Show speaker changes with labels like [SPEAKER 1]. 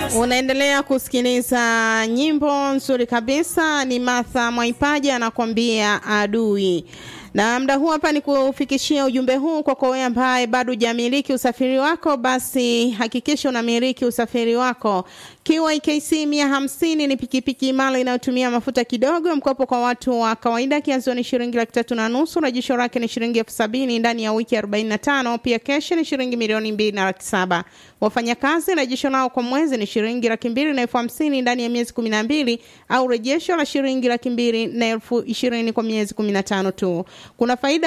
[SPEAKER 1] Unaendelea kusikiliza nyimbo nzuri kabisa, ni Martha Mwaipaja anakuambia adui. Na mda huu hapa ni kufikishia ujumbe huu kwako wewe ambaye bado hujamiliki usafiri wako, basi hakikisha unamiliki usafiri wako. KYKC 150 ni pikipiki imara inayotumia mafuta kidogo, mkopo kwa watu wa kawaida, kianzio ni shilingi laki tatu na nusu, rejesho lake ni shilingi elfu sabini ndani ya wiki 45, pia kesho ni shilingi milioni mbili na laki saba. Wafanyakazi rejesho lao kwa mwezi ni shilingi laki mbili na elfu hamsini ndani ya miezi kumi na mbili au rejesho la shilingi laki mbili na elfu ishirini kwa miezi kumi na tano tu. Kuna faida